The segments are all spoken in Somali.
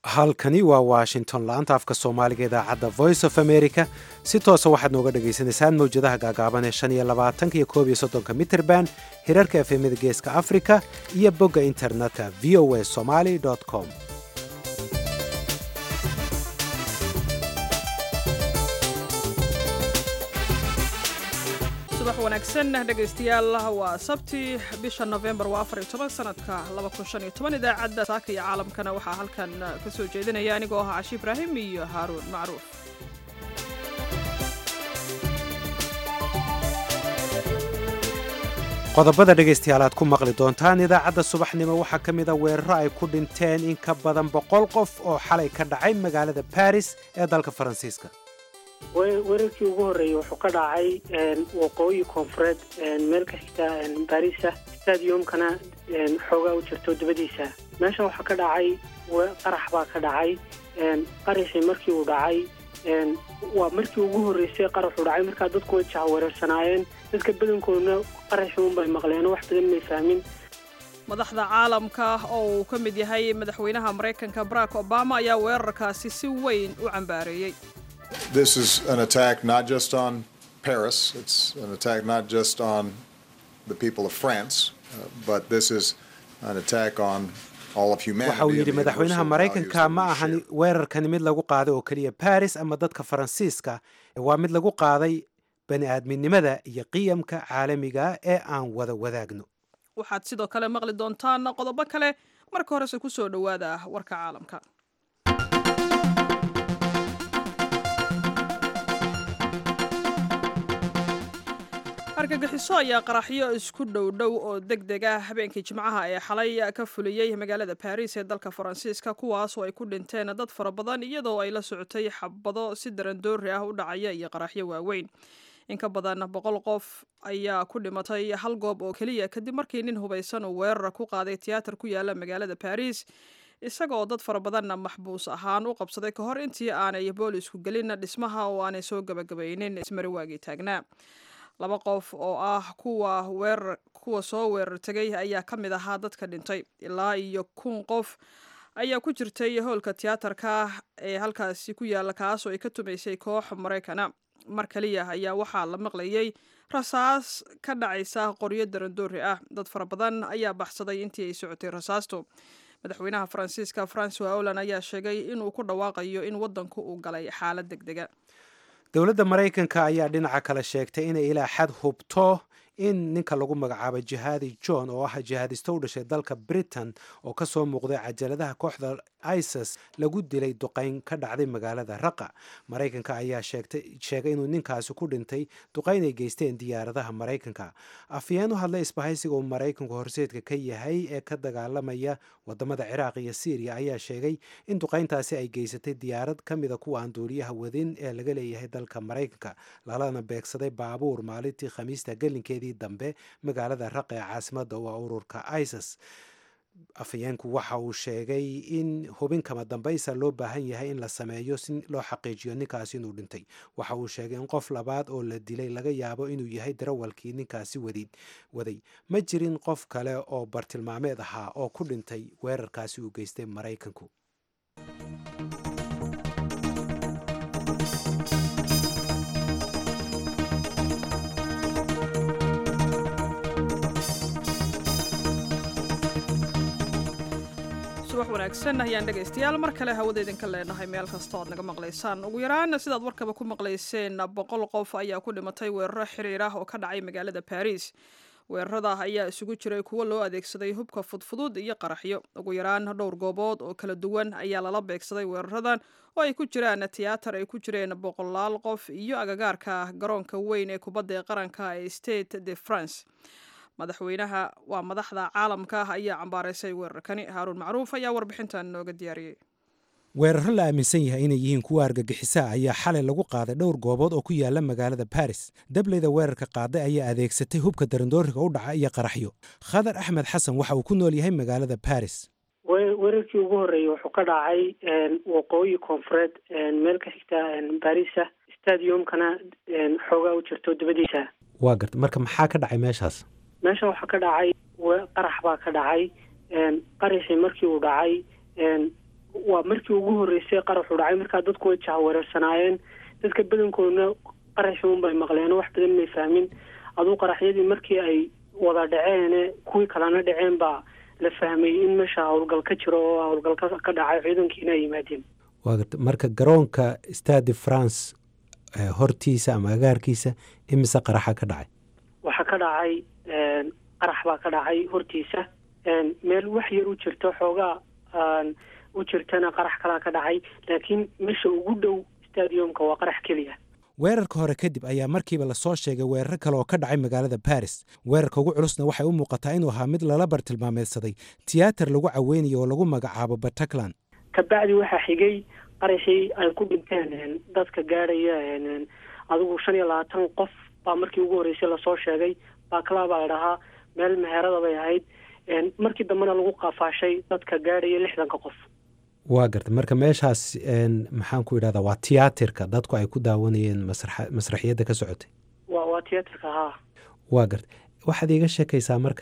halkani waa washington la-anta afka soomaaliga idaacadda voice of america si toosa waxaad nooga dhagaysanaysaan mawjadaha gaagaaban ee shan iyo labaatanka iyo koob iyo soddonka mitrband hirarka efemada geeska africa iyo bogga internetka v o a somaly com subax wanaagsan dhegaystayaal waa sabti bisha nofembar waa afar iyo toban sanadka laba kun shan iyo toban idaacadda saaka iyo caalamkana waxaa halkan ka soo jeedinaya anigoo ahaa cashi ibraahim iyo haaruun macruuf qodobada dhegaystayaal aad ku maqli doontaan idaacadda subaxnimo waxaa ka mida weeraro ay ku dhinteen in ka badan boqol qof oo xalay ka dhacay magaalada baris ee dalka faransiiska weerarkii ugu horreeyey wuxuu ka dhacay waqooyi koonfureed meel ka xigta barisa stadiumkana xoogaa u jirto dabadiisa meesha waxaa ka dhacay qarax baa ka dhacay qaraxii markii uu dhacay waa markii ugu horreysay qaraxuu dhacay markaa dadku way jahwareersanaayeen dadka badankoodna qaraxii unbay maqleen wax badan may fahmin madaxda caalamka oo uu ka mid yahay madaxweynaha maraykanka barack obama ayaa weerarkaasi si weyn u cambaareeyey This is an attack not just on Paris, it's an attack not just on the people of France, uh, but this is an attack on all of humanity. waxa uu yidhi madaxweynaha maraykanka ma ahan weerarkani mid lagu qaaday oo keliya baris ama dadka faransiiska waa mid lagu qaaday bani aadminimada iyo qiyamka caalamiga ee aan wada wadaagno waxaad sidoo kale maqli doontaan qodobo kale marka horese ku soo dhowaada warka caalamka argagixiso ayaa qaraxyo isku dhowdhow oo deg deg ah habeenkii jimcaha ee xalay ka fuliyey magaalada baris ee dalka faransiiska kuwaas oo ay ku dhinteen dad fara badan iyadoo ay la socotay xabado si darandoori ah u dhacaya iyo qaraxyo waaweyn in ka badan boqol qof ayaa ku dhimatay hal goob oo keliya kadib markii nin hubaysan uu weerar ku qaaday tiyaatar ku yaala magaalada baris isagoo dad fara badanna maxbuus ahaan u qabsaday ka hor intii aanay boolisku gelin dhismaha oo aanay soo gabagabaynin ismari waagii taagnaa laba qof oo ah kuwa weerar kuwa soo weerar tegay ayaa ka mid ahaa dadka dhintay ilaa iyo kun qof ayaa ku jirtay howlka tiyaatarka ee halkaasi ku yaalla kaasoo ay ka tumaysay koox maraykana mar kaliya ayaa waxaa la maqlayay rasaas ka dhacaysa qoryo darandoori ah dad fara badan ayaa baxsaday intii ay socotay rasaastu madaxweynaha faransiiska francois holland ayaa sheegay inuu ku dhawaaqayo in waddanku uu galay xaalad deg dega dowladda maraykanka ayaa dhinaca kale sheegtay inay ilaa xad hubto in ninka lagu magacaabo jihaadi john oo ah jihaadisto u dhashay dalka britain oo ka soo muuqday cajaladaha kooxda isis lagu dilay duqayn ka dhacday magaalada raqa maraykanka ayaa sheegay inuu ninkaasi ku dhintay duqayn ay geysteen diyaaradaha maraykanka afyeen u hadlay isbahaysiga uu maraykanku horseedka ka yahay ee ka dagaalamaya wadamada ciraaq iyo syriya ayaa sheegay in duqayntaasi ay geysatay diyaarad ka mida kuwa aan duuliyaha wadin ee laga leeyahay dalka maraykanka lalana beegsaday baabuur maalintii khamiista gelinkeedii dambe magaalada raq ee caasimada u ah ururka isis afhayeenku waxa uu sheegay in hubin kama dambaysa loo baahan yahay in la sameeyo si loo xaqiijiyo ninkaasi inuu dhintay waxa uu sheegay in qof labaad oo la dilay laga yaabo inuu yahay darawalkii ninkaasi waday ma jirin qof kale oo bartilmaameed ahaa oo ku dhintay weerarkaasi uu geystay maraykanku subax wanaagsan ayaan dhegaystayaal mar kale hawada idinka leenahay meel kasta oad naga maqlaysaan ugu yaraan sidaad warkaba ku maqlayseen boqol qof ayaa ku dhimatay weeraro xiriir ah oo ka dhacay magaalada baris weerarada ayaa isugu jiray kuwo loo adeegsaday hubka fudfudud iyo qaraxyo ugu yaraan dhowr goobood oo kala duwan ayaa lala beegsaday weeraradan oo ay ku jiraan tiyaatar ay ku jireen boqolaal qof iyo agagaarka garoonka weyn ee kubadda ee qaranka ee state de france madaxweynaha waa madaxda caalamka ayaa cambaaraysay weerarkani haaruun macruuf ayaa warbixintan nooga diyaariyey weeraro la aaminsan yahay inay yihiin kuwa argagixisaa ayaa xalay lagu qaaday dhowr goobood oo ku yaala magaalada baris dableyda weerarka qaaday ayaa adeegsatay hubka darandooriga u dhaca iyo qaraxyo khadar axmed xasan waxa uu ku nool yahay magaalada baris weerarkii ugu horreeyey wuxuu ka dhacay waqooyi koonfureed meel ka xigta barisa stadiumkana xoogaa u jirto dabadiisa waa garta marka maxaa ka dhacay meeshaas meesha waxaa ka dhacay qarax baa ka dhacay qaraxii markii uu dhacay waa markii ugu horreysay qaraxu dhacay markaa dadku way jahwareersanaayeen dadka badankoodna qaraxii unbay maqleen wax badan may fahmin aduu qaraxyadii markii ay wada dhaceene kuwii kalena dhaceen baa la fahmay in meesha howlgal ka jiro oo howlgal ka dhacay ciidankiina ay yimaadeen waa garta marka garoonka stade france hortiisa ama agaarkiisa imise qaraxa ka dhacay waxaa ka dhacay qarax baa ka dhacay hortiisa meel wax yar u jirto xoogaa u jirtana qarax kalaa ka dhacay laakiin meesha ugu dhow stadiumka waa qarax keliya weerarka hore kadib ayaa markiiba lasoo sheegay weeraro kale oo ka dhacay magaalada baris weerarka ugu culusna waxay u muuqataa inuu ahaa mid lala bartilmaameedsaday tiyaatar lagu caweynayo oo lagu magacaabo bataclan kabacdi waxaa xigay qaraxii ay ku dhinteen dadka gaadhaya adigu shan iyo labaatan qof baa markii ugu horreysay lasoo sheegay bakla baa ladhahaa meel meherada bay ahayd markii dambena lagu qafaashay dadka gaadhaya lixdanka qof waa garta marka meeshaas maxaan ku idhahdaa waa tiyaatirka dadku ay ku daawanayeen masraxiyadda ka socotay wa waa tiyaatirka haa waa garta waxaad iiga sheekaysaa marka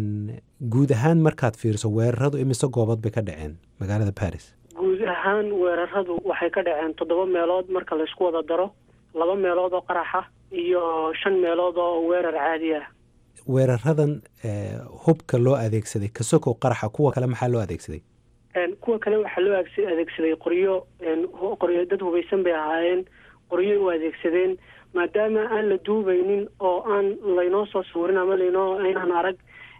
guud ahaan markaad fiiriso weeraradu imise goobood bay ka dhaceen magaalada baris guud ahaan weeraradu waxay ka dhaceen toddoba meelood marka laysku wada daro laba meelood oo qaraxa iyo shan meelood oo weerar caadi ah weeraradan hubka loo adeegsaday kasokow qaraxa kuwa kale maxaa loo adeegsaday kuwa kale waxaa loo adeegsaday qoryo qoryo dad hubaysan bay ahaayeen qoryo u adeegsadeen maadaama aan la duubaynin oo aan laynoo soo sawirin ama laynoo aynaan arag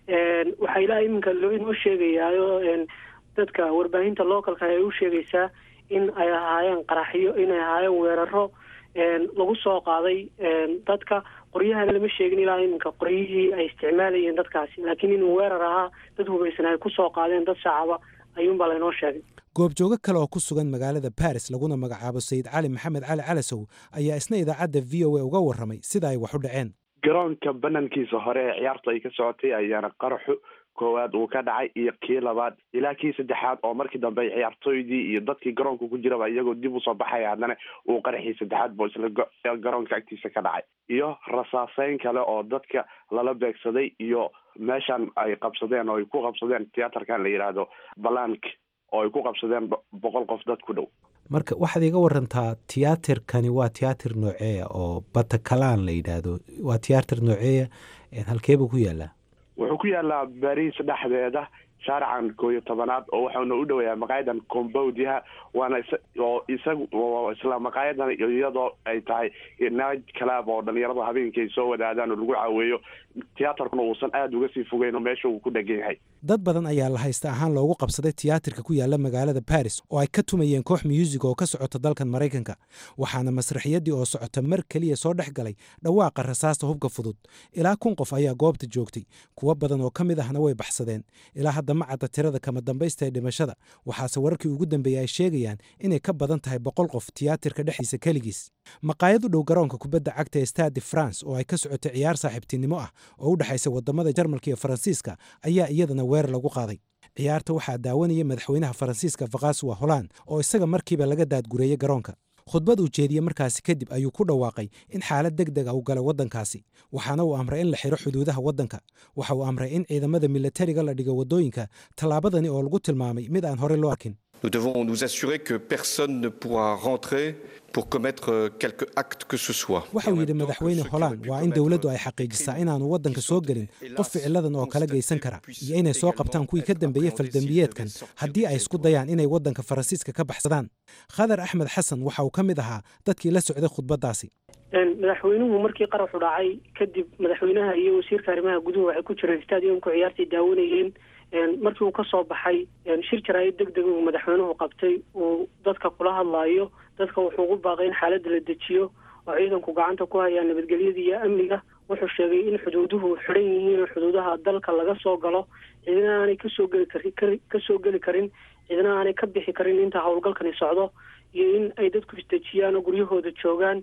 waxaa ilaa iminka loo inoo sheegayaayo dadka warbaahinta localka ay u sheegaysaa in ay ahaayeen qaraxyo inay ahaayeen weeraro lagu soo qaaday dadka qoryahana lama sheegin ilaa iminka qoryihii ay isticmaalayeen dadkaasi laakiin inuu weerar ahaa dad hubaysan ay ku soo qaadeen dad shacaba ayuunbaa laynoo sheegay goobjoogo kale oo ku sugan magaalada baris laguna magacaabo sayid cali maxamed cali calasow ayaa isna idaacadda v o a uga warramay sida ay wax u dhaceen garoonka banankiisa hore ee ciyaarta ay ka socotay ayaana qaraxu koowaad uu ka dhacay iyo kii labaad ilaa kii saddexaad oo markii dambe ciyaartooydii iyo dadkii garoonka ku jiraba iyagoo dib usoo baxaya haddana uu qaraxii saddexaad bo isla garoonka agtiisa ka dhacay iyo rasaaseyn kale oo dadka lala beegsaday iyo meeshan ay qabsadeen oo ay ku qabsadeen tiyaatarkan la yidhaahdo balank oo ay ku qabsadeen boqol qof dad ku dhow marka waxaad iga warantaa tiyaatirkani waa tiyaatir nooceeya oo batakalaan la yidhaahdo waa tiyaatir nooceeya halkeebuu ku yaalaa wuxuu ku yaalaa bariis dhexdeeda shaarican koo iyo tobanaad oo waxauna u dhowayaa maqaayadan combowdyaha waana oo isagu isla maqaayadan iyadoo ay tahay night club oo dhalinyarada habeenkii ay soo wadaadaan oo lagu caaweeyo tiyaatarkuna uusan aada uga sii fogeyn oo meesha uu ku dhegan yahay dad badan ayaa la haysta ahaan loogu qabsaday tiyaatirka ku yaala magaalada baris oo ay ka tumayeen koox muusig oo ka socota dalkan maraykanka waxaana masraxiyadii oo socota mar keliya soo dhex galay dhawaaqa rasaasta hubka fudud ilaa kun qof ayaa goobta joogtay kuwo badan oo ka mid ahna way baxsadeen ilaa hadda ma cadda tirada kama dambaysta ee dhimashada waxaase wararkii ugu dambeeyey ay sheegayaan inay ka badan tahay boqol qof tiyaatirka dhexdiisa keligiis maqaayad u dhow garoonka kubadda cagta ee stade france oo ay ka socotay ciyaar saaxiibtinimo ah oo u dhexaysa wadamada jarmalka iyo faransiiska ayaa iyadana weerar lagu qaaday ciyaarta waxaa daawanaya madaxweynaha faransiiska vakaswa holand oo isaga markiiba laga daadgureeyey garoonka khudbad uu jeediye markaasi kadib ayuu ku dhawaaqay in xaalad deg deg a u galay waddankaasi waxaana uu amray in la xidho xuduudaha waddanka waxa uu amray in ciidamada milatariga la dhigo waddooyinka tallaabadani oo lagu tilmaamay mid aan horey loo arkin Nous devons nous assurer que personne ne pourra rentrer pour commettre quelque acte que ce soit. waxa uu yidhi madaxweyne holand waa in dowladdu ay xaqiijisaa inaanu waddanka soo gelin qof ficiladan oo kala geysan kara iyo inay soo qabtaan kuwii ka dambeeyey faldembiyeedkan haddii ay isku dayaan inay waddanka faransiiska ka baxsadaan khadar axmed xasan waxa uu ka mid ahaa dadkii la socday khudbaddaasi madaxweynuhu markii qaraxu dhacay kadib madaxweynaha iyo wasiirka arrimaha guduhu waxay ku jireen stadiumku ciyaartay daawanayeen markii uu ka soo baxay shir jaraa'id deg deg uu madaxweynuhu qabtay uu dadka kula hadlaayo dadka wuxuu ugu baaqay in xaaladda la dejiyo oo ciidanku gacanta ku hayaan nabadgelyada iyo amniga wuxuu sheegay in xuduuduhu xidhan yihiin oo xuduudaha dalka laga soo galo ciidana aanay kasoo geli kari kasoo geli karin ciidana aanay ka bixi karin inta howlgalkani socdo iyo in ay dadku isdejiyaan oo guryahooda joogaan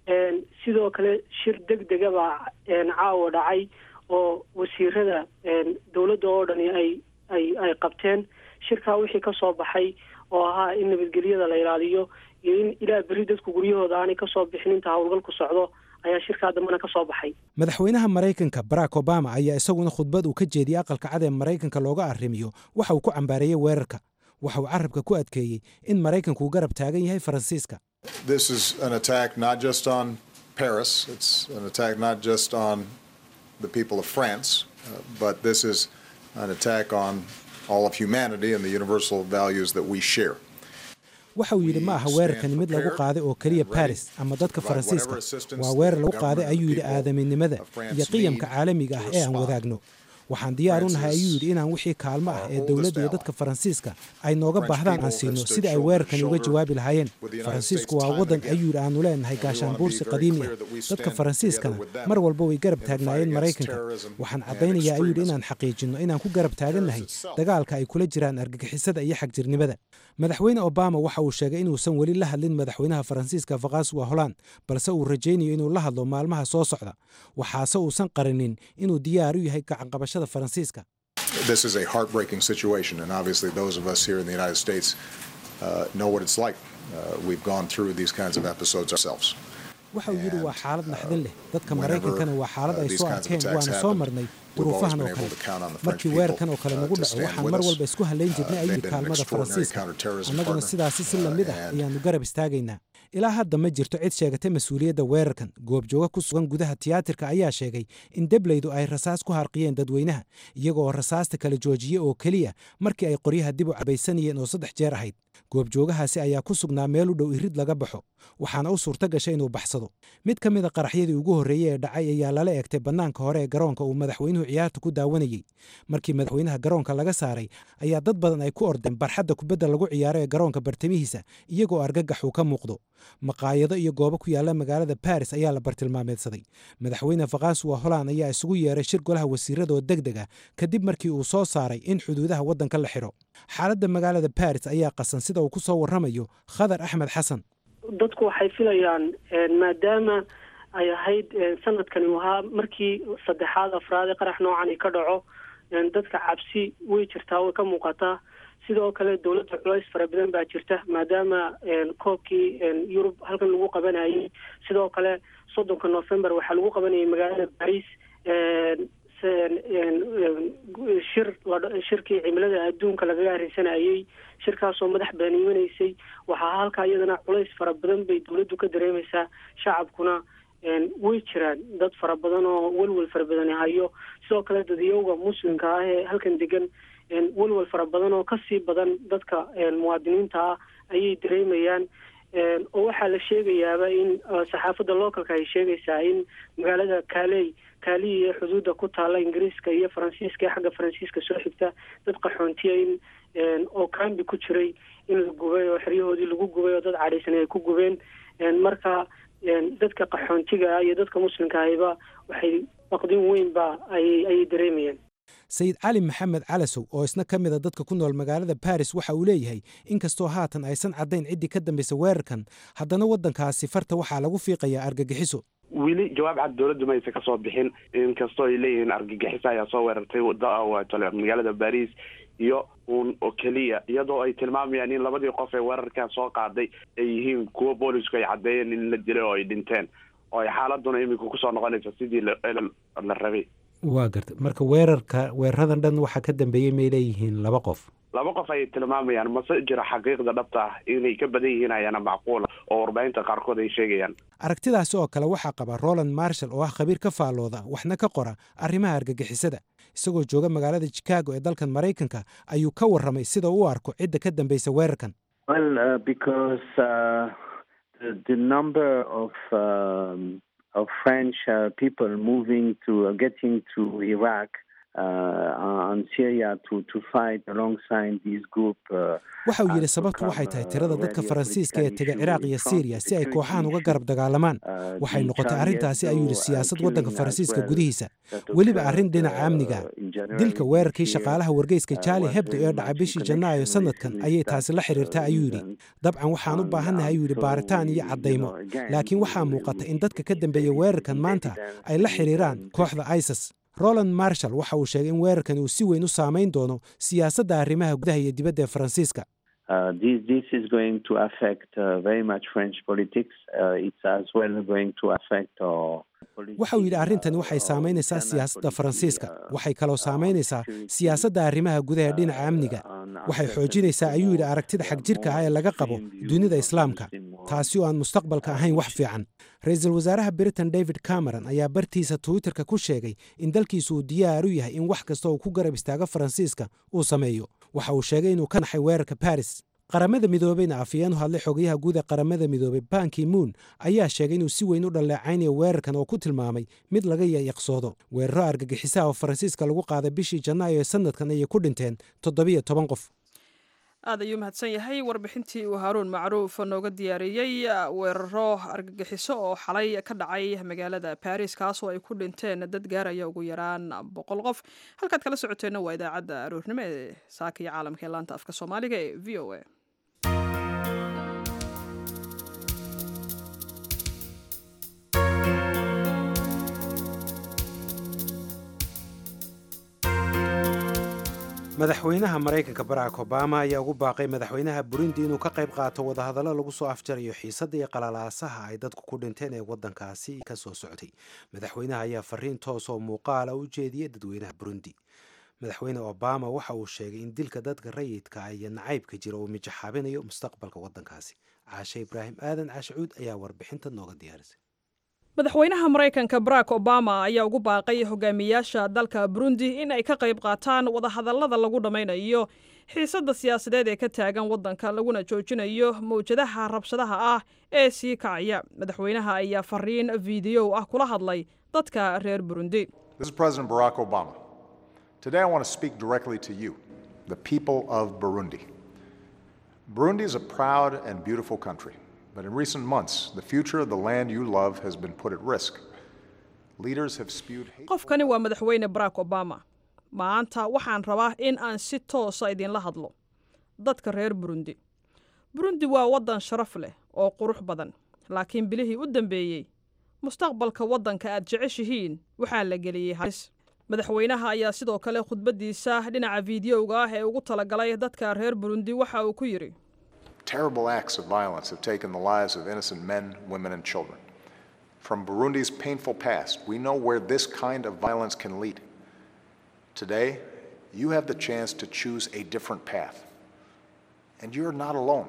sidoo kale shir deg dega baa caawa dhacay oo wasiirada dowladda oo dhani ay ay ay qabteen shirkaa wixii ka soo baxay oo ahaa in nabadgelyada la ilaaliyo iyo in ilaa berri dadku guryahooda aanay kasoo bixin inta howlgalku socdo ayaa shirkaa dambena ka soo baxay madaxweynaha maraykanka barack obama ayaa isaguna khudbad uu ka jeediyey aqalka cad ee maraykanka looga arrimiyo waxa uu ku cambaareeyey weerarka waxa uu carabka ku adkeeyey in maraykanku uu garab taagan yahay faransiiska This is an attack not just on Paris, it's an attack not just on the people of France, uh, but this is an attack on all of humanity and the universal values that we share. waxa uu yidhi ma aha weerarkani mid lagu qaaday oo keliya baris ama dadka faransiiska waa weerar lagu qaaday ayuu yidhi aadaminimada iyo qiyamka caalamiga ah ee aan wadaagno waxaan diyaar u nahay ayuu yidhi inaan wixii kaalmo ah ee dowladda iyo dadka faransiiska ay nooga baahdaan aan siino sida ay weerarkani uga jawaabi lahaayeen faransiisku waa waddan ayuu yidhi aanu leenahay gaashaanbuursi qadiimi ah dadka faransiiskana mar walba way garab taagnaayeen maraykanka waxaan caddaynayaa ayuu yidhi inaan xaqiijinno inaan ku garab taagannahay dagaalka ay kula jiraan argagixisada iyo xagjirnimada madaxweyne obama waxa uu sheegay inuusan weli la hadlin madaxweynaha faransiiska fakhaswa holand balse uu rajaynayo inuu la hadlo maalmaha soo socda waxaase uusan qarinin inuu diyaar u yahay gacanqabashada faransiiska This is a heartbreaking situation, and obviously, those of us here in the United States uh, know what it's like. Uh, we've gone through these kinds of episodes ourselves. waxa uu yidhi waa xaalad naxdin leh dadka maraykankana waa xaalad ay soo arkeen waana soo marnay duruufahan oo kale markii weerarkan oo kale nagu dhaco waxaan mar walba isku hallayn jirnay ayuu kaalmada faransiiska annaguna sidaasi si lamid ah ayaannu garab istaagaynaa ilaa hadda ma jirto cid sheegatay mas-uuliyadda weerarkan goobjooga ku sugan gudaha tiyaatarka ayaa sheegay in debleydu ay rasaas ku harqiyeen dadweynaha iyagoo rasaasta kala joojiye oo keliya markii ay qoryaha dib u cabaysanayeen oo saddex jeer ahayd goobjoogahaasi ayaa ku sugnaa meel u dhow irid laga baxo waxaana u suurto gashay inuu baxsado mid ka mid a qaraxyadii ugu horreeyey ee dhacay ayaa lala eegtay bannaanka hore ee garoonka uu madaxweynuhu ciyaarta ku daawanayey markii madaxweynaha garoonka laga saaray ayaa dad badan ay ku ordeen barxadda kubadda lagu ciyaaro ee garoonka bartamihiisa iyagoo argagax uu ka muuqdo maqaayado iyo goobo ku yaalla magaalada baris ayaa la bartilmaameedsaday madaxweyne fakhaswa holand ayaa isugu yeeray shir golaha wasiirada oo deg deg ah kadib markii uu soo saaray in xuduudaha waddanka la xidho xaaladda magaalada baris ayaa qasan sida uu ku soo warramayo khadar axmed xasan dadku waxay filayaan maadaama ay ahayd sanadkani ahaa markii saddexaad afraad ee qarax noocani ka dhaco dadka cabsi way jirtaa way ka muuqataa sidoo kale dowladda culays fara badan baa jirta maadaama koobkii yurub halkan lagu qabanayay sidoo kale soddonka november waxaa lagu qabanayay magaalada baris shir shirkii cimilada adduunka lagaga hareysanayay shirkaasoo madax baaniimanaysay waxaa halkaa iyadana culays fara badan bay dowladdu ka dareemaysaa shacabkuna way jiraan dad fara badan oo welwel fara badan hayo sidoo kale dadiyowga muslimka ah ee halkan degan welwel fara badan oo kasii badan dadka muwaadiniinta ah ayay dareemayaan oo waxaa la sheegayaaba in saxaafadda localka ay sheegaysaa in magaalada kaaley kaaliyi ee xuduudda ku taalla ingiriiska iyo faransiiska ee xagga faransiiska soo xigta dad qaxoontiya in oo kambi ku jiray in la gubay oo xeryahoodii lagu gubay oo dad cadhaysan ay ku gubeen marka dadka qaxoontiga ah iyo dadka muslimka ahiba waxay baqdin weynba ayay ayay dareemayaan sayid cali maxamed calasow oo isna ka mid a dadka ku nool magaalada baris waxa uu leeyahay inkastoo haatan aysan caddayn ciddii ka dambaysa weerarkan haddana waddankaasi farta waxaa lagu fiiqayaa argagixiso weli jawaab cad dowladdu ma aysa kasoo bixin inkastoo ay leeyihiin argagixisa ayaa soo weerartay magaalada baris iyo uun oo keliya iyadoo ay tilmaamayaan in labadii qof ee weerarkan soo qaaday ay yihiin kuwo boolisku ay caddeeyeen in la dilay oo ay dhinteen oo ay xaaladuna iminka kusoo noqonaysa sidii la rabay waa garta marka weerarka weeraradan dhan waxaa ka dambeeyey may leeyihiin laba qof laba qof ayay tilmaamayaan mase jira xaqiiqda dhabta ah inay ka badan yihiin ayaana macquula oo warbaahinta qaarkood ay sheegayaan aragtidaasi oo kale waxaa qaba roland marshall oo ah khabiir ka faallooda waxna ka qora arrimaha argagixisada isagoo jooga magaalada chicago ee dalkan maraykanka ayuu ka warramay sida u arko cidda ka dambaysa weerarkan of French uh, people moving to uh, getting to Iraq uh, and Syria to, to fight alongside this group. waxa uu yidhi sababtu waxay tahay tirada dadka faransiiska ee tega ciraaq iyo siiriya si ay kooxahan uga garab dagaalamaan waxay noqotay arrintaasi ayuu yidhi siyaasad waddanka faransiiska gudihiisa weliba arrin dhinaca amniga dilka weerarkii shaqaalaha wargeyska jaali hebdo ee dhacay bishii janaayo sanadkan ayay taasi la xiriirtaa ayuu yidhi dabcan waxaan u baahannahay ayuu yidhi baaritaan iyo caddaymo laakiin waxaa muuqata in dadka ka dambeeya weerarkan maanta ay la xiriiraan kooxda isis roland marshall waxa uu sheegay in weerarkan uu si weyn u saamayn doono siyaasadda arrimaha gudaha iyo dibadda ee faransiiska Uh, this, this is going to affect uh, very much French politics. Uh, it's as well going to affect our waxa uu yidhi arrintani waxay saamaynaysaa siyaasadda faransiiska waxay kaloo saamaynaysaa siyaasadda arrimaha gudaha dhinaca amniga waxay xoojinaysaa ayuu yidhi aragtida xagjirka ah ee laga qabo dunida islaamka taasi oo aan mustaqbalka ahayn wax fiican ra-iisul wasaaraha britain david cameron ayaa bartiisa twitterka ku sheegay in dalkiisu uu diyaar u yahay in wax kasta uu ku garab istaago faransiiska uu sameeyo waxa uu sheegay inuu ka naxay weerarka baris qaramada midoobeyna afayeen u hadlay xogayaha guud ee qaramada midoobey banki moon ayaa sheegay inuu si weyn u dhalleecaynayo weerarkan oo ku tilmaamay mid laga yayaqsoodo weeraro argagixisaha oo faransiiska lagu qaaday bishii janaayo ee sanadkan ayay ku dhinteen toddobiyo toban qof aad ayuu mahadsan yahay warbixintii uu haaruun macruuf nooga diyaariyey weeraro argagixiso oo xalay ka dhacay magaalada baris kaasoo ay ku dhinteen dad gaaraya ugu yaraan boqol qof halkaad kala socoteenna waa idaacadda aroornimo ee saaka iyo caalamka ee laanta afka soomaaliga ee v o a madaxweynaha maraykanka barack obama ayaa ugu baaqay madaxweynaha burundi inuu ka qayb qaato wadahadallo lagu soo afjarayo xiisadda iyo qalalaasaha ay dadku ku dhinteen ee waddankaasi ka soo socday madaxweynaha ayaa fariin toos oo muuqaala u jeediyey dadweynaha burundi madaxweyne obama waxa uu sheegay in dilka dadka rayidka iyo nacaybka jira uu mijaxaabinayo mustaqbalka waddankaasi caashe ibraahim aadan caashacuud ayaa warbixinta nooga diyaarisay madaxweynaha maraykanka barack obama ayaa ugu baaqay hogaamiyaasha dalka burundi in ay ka qayb qaataan wadahadallada lagu dhammaynayo xiisadda siyaasadeed ee ka taagan waddanka laguna joojinayo mawjadaha rabshadaha ah ee sii kacaya madaxweynaha ayaa fariin fiidiyow ah kula hadlay dadka reer burundi This is President Barack Obama. Today I want to speak directly to you, the people of Burundi. Burundi is a proud and beautiful country, but in recent months, the future of the land you love has been put at risk. Leaders have spewed hate. qofkani waa madaxweyne barack obama maanta waxaan rabaa in aan si toosa idinla hadlo dadka reer burundi burundi waa waddan sharaf leh oo qurux badan laakiin bilihii u dambeeyey mustaqbalka waddanka aad jeceshihiin waxaa la geliyey halis madaxweynaha ayaa sidoo kale khudbaddiisa dhinaca fiidiyowga ah ee ugu talagalay dadka reer burundi waxa uu ku yidhi Terrible acts of violence have taken the lives of innocent men, women, and children. From Burundi's painful past, we know where this kind of violence can lead. Today, you have the chance to choose a different path. And you're not alone.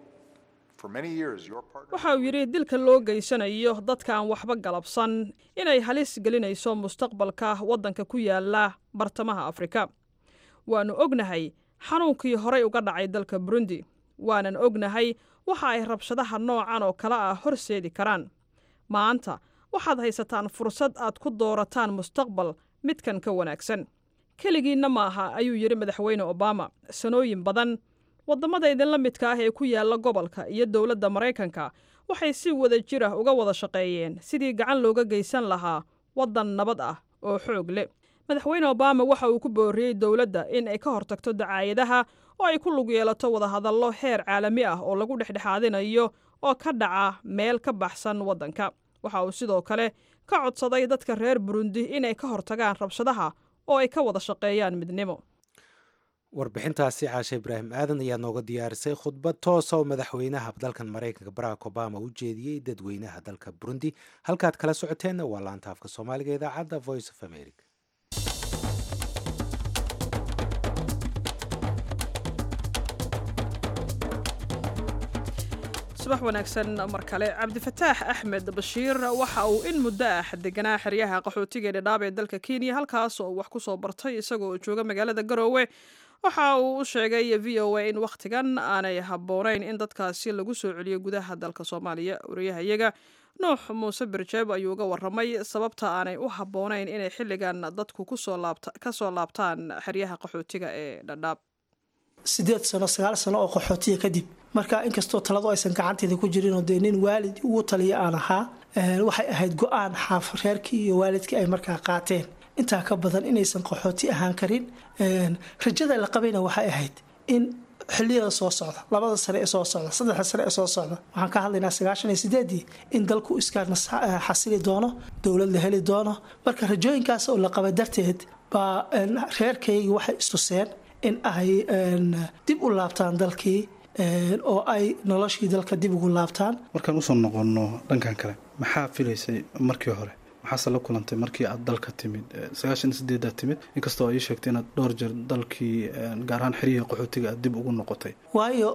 For many years, your partner. waxa uu yidhi dilka loo geysanayo dadka aan waxba galabsan inay halis gelinayso mustaqbalka waddanka ku yaala bartamaha afrika waannu ognahay xanuunkii horay uga dhacay dalka burundi waanan ognahay waxa ay rabshadaha noocan oo kale ah horseedi karaan maanta waxaad haysataan fursad aad ku doorataan mustaqbal midkan ka wanaagsan keligiinna maaha ayuu yidhi madaxweyne obama sanooyin badan waddamada idinla midka ah ee ku yaala gobolka iyo dowladda maraykanka waxay si wada jir ah uga wada shaqeeyeen sidii gacan looga geysan lahaa waddan nabad ah oo xoog leh madaxweyne obama waxa uu ku booriyey dowladda in ay ka hortagto dacaayadaha oo ay ku lug yeelato wadahadallo heer caalami ah oo lagu dhexdhexaadinayo oo ka dhaca meel ka baxsan waddanka waxa uu sidoo kale ka codsaday dadka reer burundi inay ka hortagaan rabshadaha oo ay ka wada shaqeeyaan midnimo warbixintaasi caashe ibraahim aadan ayaa nooga diyaarisay khudbad toosa oo madaxweynaha dalkan maraykanka barack obama u jeediyey dadweynaha dalka burundi halkaad kala socoteenna waa laanta afka soomaaliga idaacadda voice of america subax wanaagsan mar kale cabdifataax axmed bashiir waxa uu in muddo ah deganaa xeryaha qaxootiga ee dhadhaab ee dalka kenya halkaas oo wax ku soo bartay isagoo jooga magaalada garoowe waxa uu u sheegay v o a in wakhtigan aanay habboonayn in dadkaasi lagu soo celiyo gudaha dalka soomaaliya wariyahayaga nuux muuse birjeeb ayuu uga waramay sababta aanay u habboonayn inay xilligan dadku ka soo laabtaan xeryaha qaxootiga ee dhadhaab sideed sano sagaal sano oo qaxootiya kadib marka inkastoo taladu aysan gacanteeda ku jirinoo dee nin waalid ugu taliya aan ahaa waxay ahayd go-aan xaaf reerkii iyo waalidkii ay markaa qaateen intaa ka badan inaysan qaxooti ahaan karin rajada la qabayna waxay ahayd in xiliyada soo socda labada sane ee soo socda saddexda sane ee soo socda waxaan ka hadlaynaa sagaashan iyo sideedii in dalku iska xasili doono dowlad la heli doono marka rajooyinkaas oo la qaba darteed baa reerkaygii waxay istuseen in ay dib u laabtaan dalkii oo ay noloshii dalka dib ugu laabtaan markaan usoo noqonno dhankan kale maxaa filaysay markii hore maxaase la kulantay markii aad dalka timid sagaashan sideedaad timid inkastoo ay ii sheegtay inaad dhowr jeer dalkii gaar ahaan xeriyihii qaxootiga aad dib ugu noqotay waayo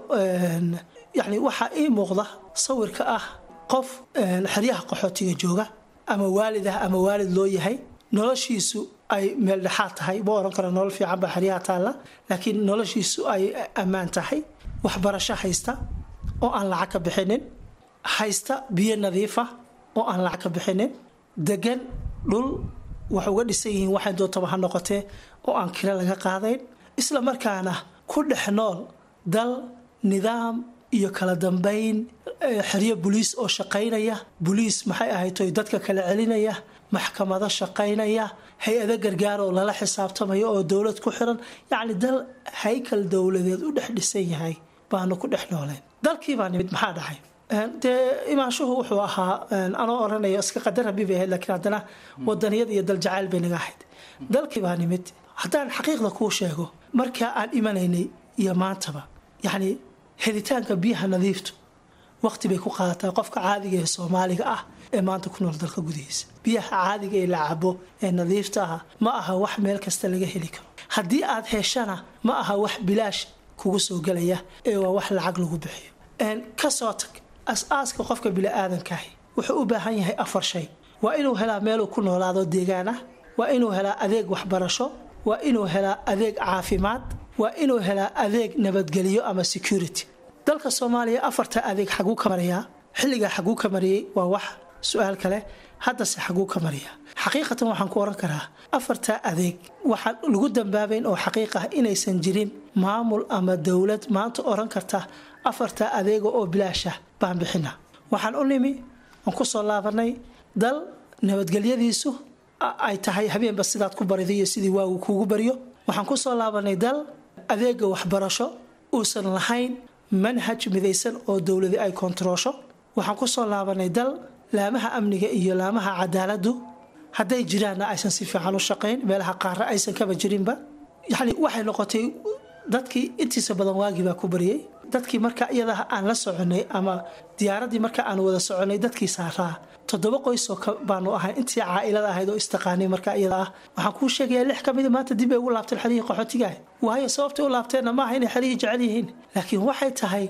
yacni waxaa ii muuqda sawirka ah qof xeryaha qaxootiga jooga ama waalid ah ama waalid loo yahay noloshiisu ay meel dhexaad tahay ma oran karo nolol fiican baa xeryaha taalla laakiin noloshiisu ay ammaan tahay waxbarasho haysta oo aan lacag ka bixinin haysta biyo nadiifa oo aan lacag ka bixinin degan dhul wax uga dhisan yihiin waxay doontaba ha noqotee oo aan kiro laga qaadayn isla markaana ku dhex nool dal nidaam iyo kala dambayn xeryo buliis oo shaqaynaya buliis maxay ahaytoy dadka kala celinaya maxkamado shaqaynaya hay-ado gargaar oo lala xisaabtamayo oo dowlad ku xiran yacni dal haykal dowladeed u dhex dhisan yahay baanu ku dhex nooleen dalkii baa nimid maxaa dhacay dee imaanshuhu wuxuu ahaa anoo oranayo iska qadar rabi bay ahayd laakiin haddana wadaniyad iyo daljacayl bay naga ahayd dalkii baa nimid haddaan xaqiiqda kuu sheego markaa aan imanaynay iyo maantaba yacni helitaanka biyaha nadiiftu waqti bay ku qaadataa qofka caadiga ee soomaaliga ah ee maanta ku nool dalka gudihiisa biyaha caadiga ee la cabo ee nadiifta ah ma aha wax meel kasta laga heli karo haddii aad heshana ma aha wax bilaash kugu soo gelaya ee waa wax lacag lagu bixiyo kasoo tag as-aaska qofka bili-aadankahi wuxuu u baahan yahay afar shay waa inuu helaa meeluu ku noolaado deegaan ah waa inuu helaa adeeg waxbarasho waa inuu helaa adeeg caafimaad waa inuu helaa adeeg nabadgelyo ama security dalka soomaaliya afarta adeeg xaguu ka marayaa xilligaa xaguu ka mariyey waa wax su-aal kale haddase xaguu ka mariyaa xaqiiqatan waxaan ku oran karaa afarta adeeg waxaan lagu dambaabayn oo xaqiiq ah inaysan jirin maamul ama dowlad maanta oran karta afarta adeega oo bilaasha baan bixina waxaan u nimi aan ku soo laabanay dal nabadgelyadiisu ay tahay habeenba sidaad ku barido iyo sidii waagu kuugu baryo waxaan ku soo laabanay dal adeega waxbarasho uusan lahayn manhaj midaysan oo dowladi ay kontaroosho waxaan ku soo laabanay dal laamaha amniga iyo laamaha cadaaladu hadday jiraanna aysan si fiican u shaqayn meelaha qaara aysan kaba jirinba yani waxay noqotay dadkii intiisa badan waagii baa ku baryay dadkii marka iyada aan la soconay ama diyaaradii marka aan wada soconay dadkii saaraa toddoba qoysoo baanu ahay intii caailada ahayd oo istaqaanay marka iyada ah waxaan kuu sheegayaa lix kamida maanta dib ay ugu laabteen xerihii qaxootigaah waayo sababtay u laabteenna maaha inay xerihii jecel yihiin laakiin waxay tahay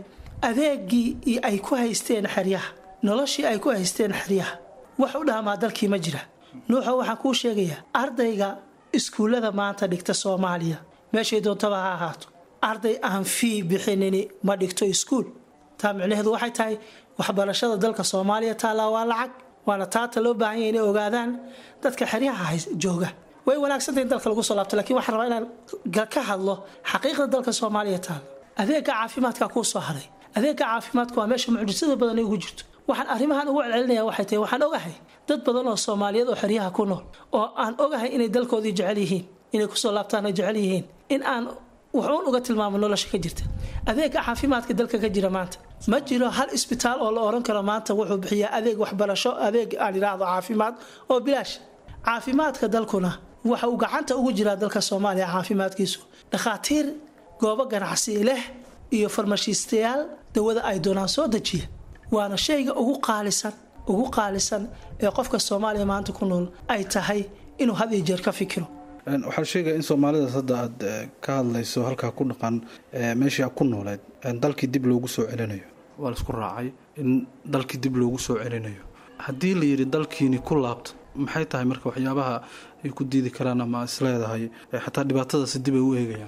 adeegii ay ku haysteen xeryaha noloshii ay ku haysteen xeryaha wax u dhaamaa dalkii ma jira nuuxo waxaan kuu sheegayaa ardayga iskuullada maanta dhigta soomaaliya meeshay doontaba ha ahaato arday aan fii bixinini ma dhigto iskuul taa micnaheedu waxay tahay waxbarashada dalka soomaaliya taallaa waa lacag waana taata loo baahan yahay inay ogaadaan dadka xeryaha jooga way wanaagsantahay in dalka lagu soo laabto lakiin waxaan rabaa inaan ka hadlo xaqiiqda dalka soomaaliya taalla adeega caafimaadka kuu soo haray adeega caafimaadka waa meesha mucjisada badan ay ugu jirto waxaan arrimahan ugu celcelinaya waxay tahay waxaan ogahay dad badan oo soomaaliyeed oo xeryaha ku nool oo aan ogahay inay dalkoodii jecel yihiin inay kusoo laabtaan ay jecel yihiin in aan waxuun uga tilmaamo nolosha ka jirta adeega caafimaadka dalka ka jira maanta ma jiro hal isbitaal oo la oran karo maanta wuxuu bixiyaa adeeg waxbarasho adeeg aan idhaahdo caafimaad oo bilaash caafimaadka dalkuna waxa uu gacanta ugu jiraa dalka soomaaliya caafimaadkiisu dhakhaatiir goobo ganacsi leh iyo farmashiistayaal dawada ay doonaan soo dejiya waana shayga ugu qaalisan ugu qaalisan ee qofka soomaaliya maanta ku nool ay tahay inuu had iyo jeer ka fikiro waxaa sheegaya in soomaalidaas hadda aad ka hadlayso halkaa ku dhaqan meeshii aad ku nooleed dalkii dib loogu soo celinayo waa laisku raacay in dalkii dib loogu soo celinayo haddii la yidhi dalkiini ku laabta maxay tahay marka waxyaabaha ay ku diidi karaan ama isleedahay xataa dhibaatadaasi dib ay u eegayaan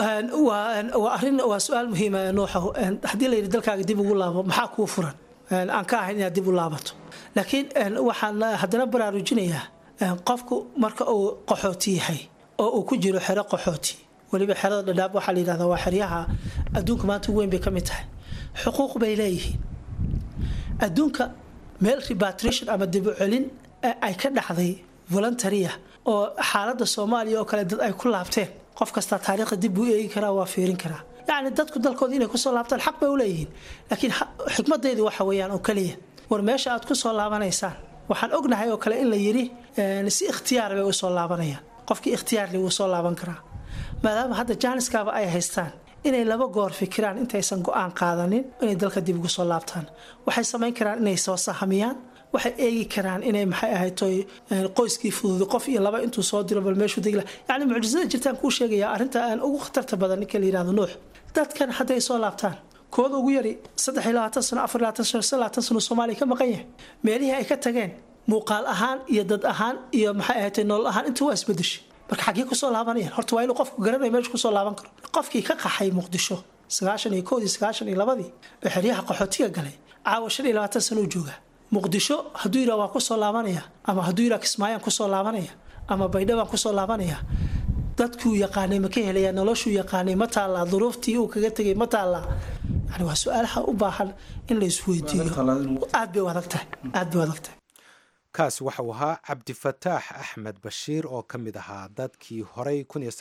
waa arin waa su-aal muhiima nuuxa haddii la yidhi dalkaaga dib ugu laabo maxaa kuu furan aan ka ahayn inaad dib u laabato laakiin waxaan haddana baraarujinayaa qofku marka uu qaxooti yahay oo uu ku jiro xero qaxooti weliba xerada dhadhaab waxaa la yidhahdaa waa xeryaha adduunka maanta ugu weyn bay ka mid tahay xuquuq bay leeyihiin adduunka meel repatriation ama dib u celin ay ka dhacday voluntaria oo xaaladda soomaaliya oo kale dad ay ku laabteen qof kastaa taariikhda dib buu eegi karaa waa fiirin karaa yacni dadku dalkooda inay kusoo laabtaan xaq bay u leeyihiin laakiin xikmadaydu waxa weeyaan oo keliya war meesha aad kusoo laabanaysaan waxaan ognahay oo kale in la yidhi si ikhtiyaar bay usoo laabanayaan qofkii ikhtiyaarli wuu soo laaban karaa maadaama hadda jaaniskaaba ay haystaan inay laba goor fikiraan intaysan go-aan qaadanin inay dalka dib ugu soo laabtaan waxay samayn karaan inay soo sahamiyaan waxay eegi karaan inay maxay ahayd qoyskii fududi qof iyo laba intuu soo diro bal meeshuu degla yacni mucjisada jirtaan kuu sheegaya arrinta aan ugu khatarta badan ninka la yidhahdo nuux dadkan hadday soo laabtaan kooda ugu yari saddex iyo labaatan sano afar iyo labaatan sano shan labaatan sano soomaaliya ka maqan yahay meelihii ay ka tageen muuqaal ahaan iyo dad ahaan iyo maxay ahayd nolol ahaan intuu waa isbedeshay marka xaggee kusoo laabanayaan horta waa inuu qofku garanaya meesha kusoo laaban karo qofkii ka qaxay muqdisho sagaashan iyo koodii sagaashan iyo labadii oo xeryaha qaxootiga galay caawa shan iyo labaatan sano u joogaa muqdisho hadduu yidhaha waa kusoo laabanaya ama hadduu yidhaha kismaayaan kusoo laabanaya ama baydhabaan kusoo laabanaya dadkuu yaqaanay ma ka helaya noloshuu yaqaanay ma taallaa duruuftii uu kaga tegay ma taallaa yani waa su-aalaha u baahan in la isweydiiyo aad bay u adag tahay aad bay u adag tahay kaasi waxauu ahaa cabdifataax axmed bashiir oo ka mid ahaa dadkii horey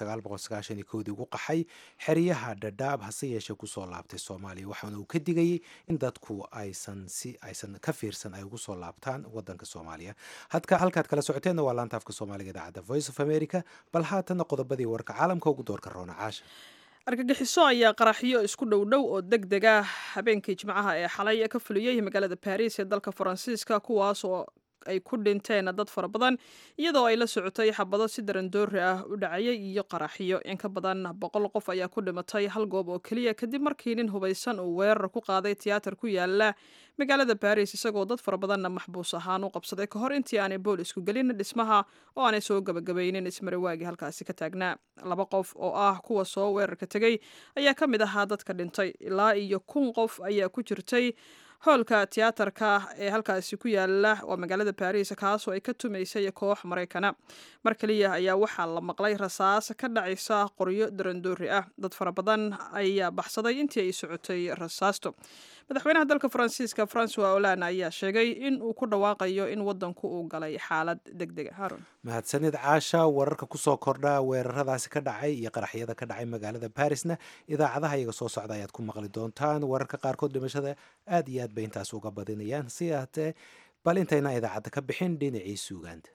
dii ugu qaxay xeryaha dhadhaab hase yeeshee kusoo laabtay soomaaliya waxaana uu ka digayay in dadku aysan si aysan ka fiirsan ay ugu soo laabtaan wadanka soomaaliya hadka halkaad kala socoteenna waa laanta afka soomaaliga idaacadda voice of america bal haatanna qodobadii warka caalamka ugu doorka roona caasha argagixiso ayaa qaraxyo isku dhowdhow oo deg deg ah habeenkii jimcaha ee xalay ka fuliyey magaalada baris ee dalka faransiiska kuwaas oo ay ku dhinteen dad fara badan iyadoo ay la socotay xabado si darandoori ah u dhacayay iyo qaraxyo in ka badan boqol qof ayaa ku dhimatay hal goob oo keliya kadib markii nin hubaysan uu weerar ku qaaday tiyaatar ku yaala magaalada baris isagoo dad fara badanna maxbuus ahaan u qabsaday ka hor intii aanay boolisku gelin dhismaha oo aanay soo gabagabaynin ismariwaagii halkaasi ka taagnaa laba qof oo ah kuwa soo weerarka tegey ayaa ka mid ahaa dadka dhintay ilaa iyo kun qof ayaa ku jirtay hoolka tiyaatarka ee halkaasi ku yaala waa magaalada baris kaasoo ay ka tumaysay koox maraykana mar kaliya ayaa waxaa la maqlay rasaas ka dhacaysa qoryo darandoori ah dad fara badan ayaa baxsaday intii ay socotay rasaasto madaxweynaha dalka faransiiska francois hollande ayaa sheegay in uu ku dhawaaqayo in wadanku uu galay xaalad deg dega haron mahadsanid caasha wararka kusoo kordha weeraradaasi ka dhacay iyo qaraxyada ka dhacay magaalada barisna idaacadaha iyaga soo socda ayaad ku maqli doontaan wararka qaarkood dhimashada aad iyo aad bay intaas uga badinayaan si ahatee bal intayna idaacadda ka bixin dhinacii suugaanta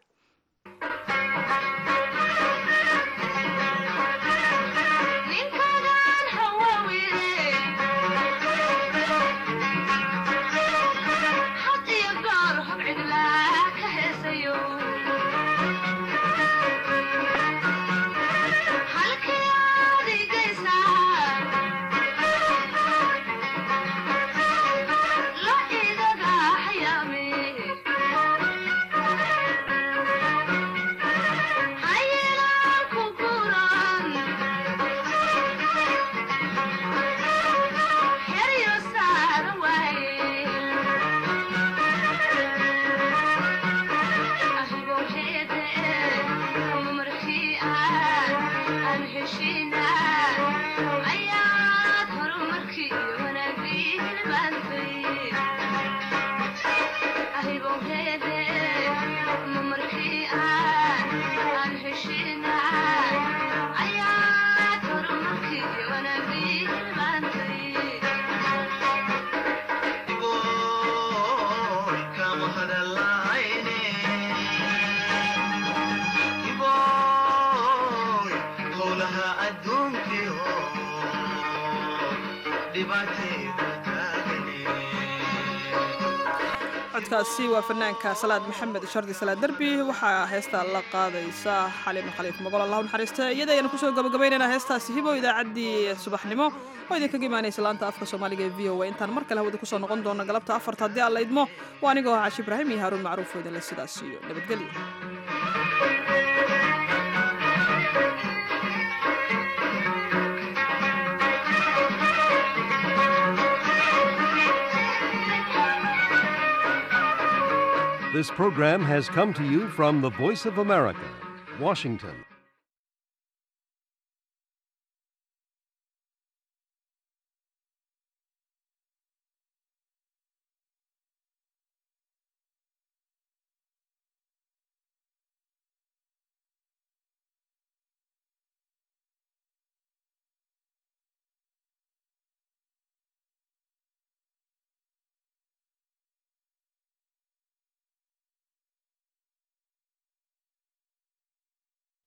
codkaasi waa fanaanka salaad maxamed shardi salaad derbi waxaa heestaa la qaadaysa xaliima khaliif mogol allahu naxariista iyada ayaan kusoo gabagabaynaynaa heestaasi hibo idaacaddii subaxnimo oo idinkaga imaanaysa laanta afka soomaaliga ee v o a intaan mar kale hawada kusoo noqon doono galabta afarta haddii aan la idmo waa anigoo ah cashi ibraahim iyo haaruun macruuf oo idinle sidaas iyo nabadgelyo This program has come to you from the Voice of America, Washington.